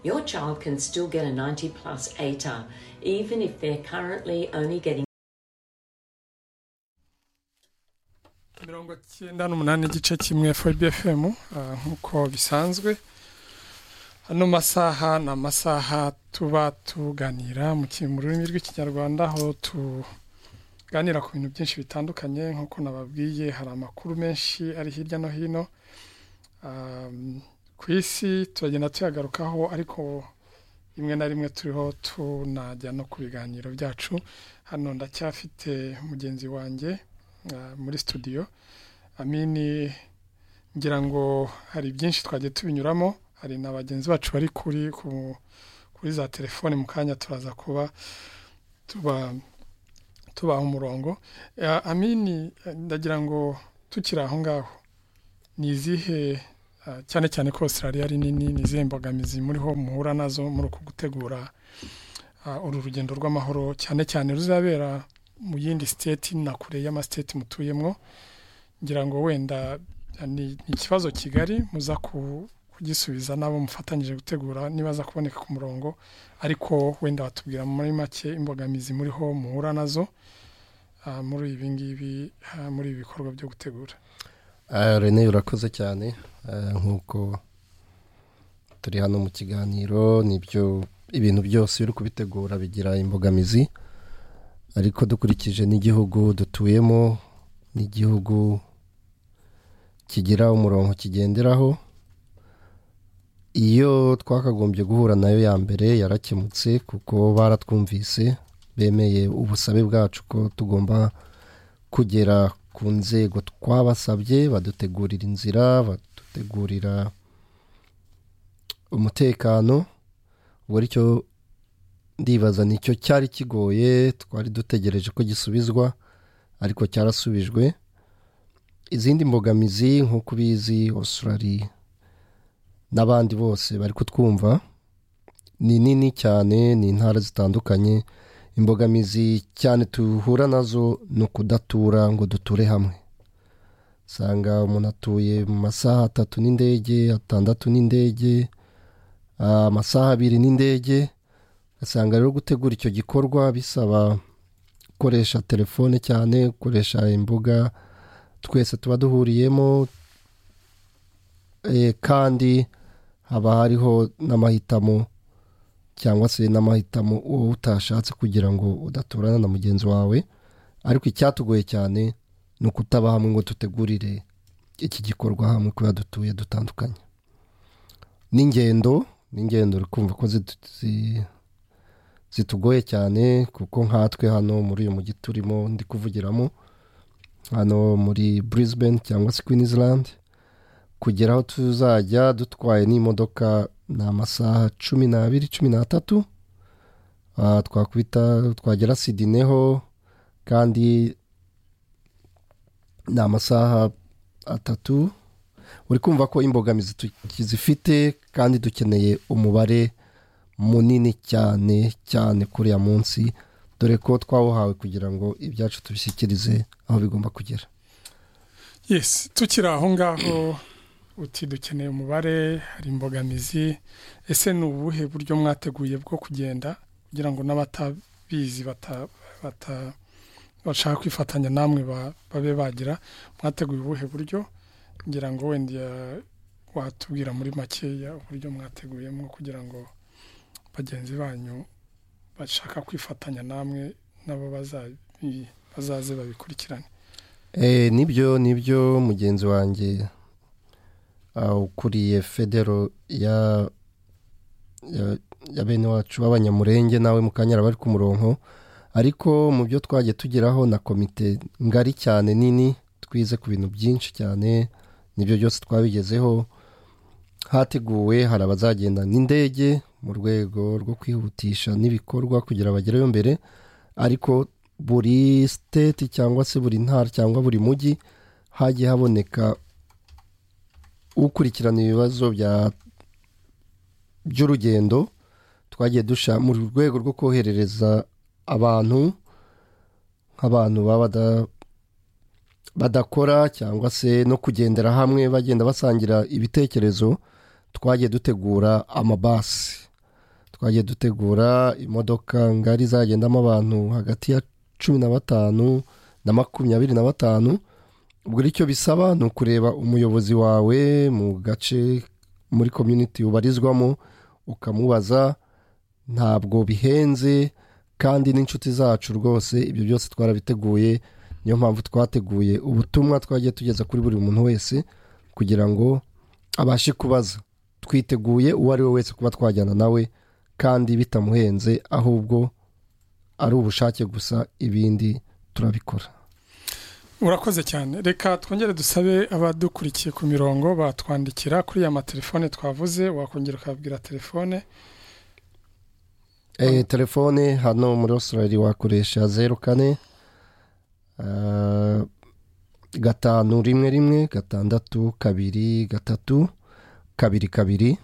your child can still get a 90 plus ATAR, even if they're currently only getting. mirongo cyenda n'umunani igice kimwe fbfm nk'uko bisanzwe ano masaha ni amasaha tuba tuganira mu ki- mu rurimi rw'ikinyarwanda aho tuganira ku bintu byinshi bitandukanye nk'uko nababwiye hari amakuru menshi ari hirya no hino Um, ku isi turagenda tuyagarukaho ariko rimwe na rimwe turiho tunajya no ku biganiro byacu hano ndacyafite mugenzi wanjye uh, muri studio amini ngira ngo hari byinshi twagiye tubinyuramo hari na bagenzi bacu bari kuri ku- kuri za telefone mu kanya turaza kuba tuba tubaha umurongo Eh, amini eh, ndagira ngo tukiri aho ngaho ni izihe eh, cyane cyane ko Australia ari nini ni izihe mbogamizi muriho muhura nazo muri uku gutegura eh, uru rugendo rw'amahoro cyane cyane ruzabera mu yindi siteti na kure y'amasiteti mutuyemo ngira ngo wenda ni ni ikibazo kigari muza ku- kugisubiza n'abo mufatanyije gutegura nibaza kuboneka ku murongo ariko wenda batubwira muri make imbogamizi muriho muhura nazo ah, muri ibi ngibi ah, muri ibi bikorwa byo gutegura Ah, Rene urakoze cyane Ah, nk'uko turi hano mu kiganiro nibyo ibintu byose uri kubitegura bigira imbogamizi ariko dukurikije n'igihugu dutuyemo n'igihugu kigira umurongo kigenderaho iyo twakagombye guhura nayo ya mbere yarakemutse kuko baratwumvise bemeye ubusabe bwacu ko tugomba kugera ku nzego twabasabye badutegurira inzira badutegurira umutekano ubwo aricyo ndibaza nicyo cyari kigoye twari dutegereje ko gisubizwa ariko cyarasubijwe izindi mbogamizi nk'uko ubizi Australia n'abandi bose bari kutwumva ni nini cyane ni intara zitandukanye imbogamizi cyane duhura nazo ni ukudatura ngo duture hamwe usanga umuntu atuye mu masaha atatu n'indege atandatu n'indege ah, amasaha abiri n'indege ugasanga rero gutegura icyo gikorwa bisaba gukoresha telefone cyane gukoresha imbuga twese tuba duhuriyemo eh, kandi haba hariho n'amahitamo cyangwa se n'amahitamo uba utashatse kugira ngo udaturana na mugenzi wawe ariko icyatugoye cyane ni ukutaba hamwe ngo dutegurire iki gikorwa hamwe kubera dutuye dutandukanye n'ingendo n'ingendo uri kumva ko zitu- zi- zitugoye cyane kuko nkatwe hano muri uyu mujyi turimo ndi kuvugiramo hano muri Brisbane cyangwa se Queensland kugera aho tuzajya dutwaye n'imodoka ni amasaha cumi n'abiri cumi n'atatu Ah, twakubita twagera sidineho kandi ni amasaha atatu uri kumva ko imbogamizi tukizifite kandi dukeneye umubare munini cyane cyane kuri uya munsi dore ko twawuhawe kugira ngo ibyacu tubishyikirize aho bigomba kugera yes tukiri aho ngaho uti dukeneye umubare hari imbogamizi ese ni ubuhe buryo mwateguye bwo kugenda kugira ngo n'abatabizi bata- bata- bashaka kwifatanya namwe ba- babe bagira mwateguye ubuhe buryo ngira ngo wenda watubwira muri makeya uburyo mwateguyemo kugira ngo bagenzi banyu bashaka kwifatanya namwe nabo bazabi- bazaze babikurikirane Eh, nibyo nibyo mugenzi wanjye ah, ukuriye federo ya ya- ya bene wacu b'abanyamurenge nawe mukanyara bari ku murongo ariko mu byo twajya tugeraho na komite ngari cyane nini twize ku bintu byinshi cyane nibyo byose twabigezeho hateguwe hari abazagenda n'indege mu rwego rwo kwihutisha n'ibikorwa kugira bagereyo mbere ariko buri siteti cyangwa se buri ntara cyangwa buri mujyi hagiye haboneka ukurikirana ibibazo bya by'urugendo twagiye dusha mu rwego rwo koherereza abantu nk'abantu baba bada- badakora cyangwa se no kugendera hamwe bagenda basangira ibitekerezo twagiye dutegura amabasi twagiye dutegura imodoka ngari zagendamo abantu hagati ya cumi na batanu na makumyabiri na batanu ubwo icyo bisaba ni ukureba umuyobozi wawe mu gace muri community ubarizwamo ukamubaza ntabwo bihenze kandi n'inshuti zacu rwose ibyo byose twarabiteguye niyo mpamvu twateguye ubutumwa twagiye tugeza kuri buri muntu wese kugira ngo abashe kubaza twiteguye uwo ari we wese kuba twajyana nawe kandi bitamuhenze ahubwo ari ubushake gusa ibindi turabikora urakoze cyane reka twongere dusabe abadukurikiye ku mirongo batwandikira kuri ya matelefone twavuze wakongera ukabwira telefone Eh, telefone hano muri Australia wakoresha zeru kane eh, gatanu rimwe rimwe gatandatu kabiri gatatu kabiri kabiri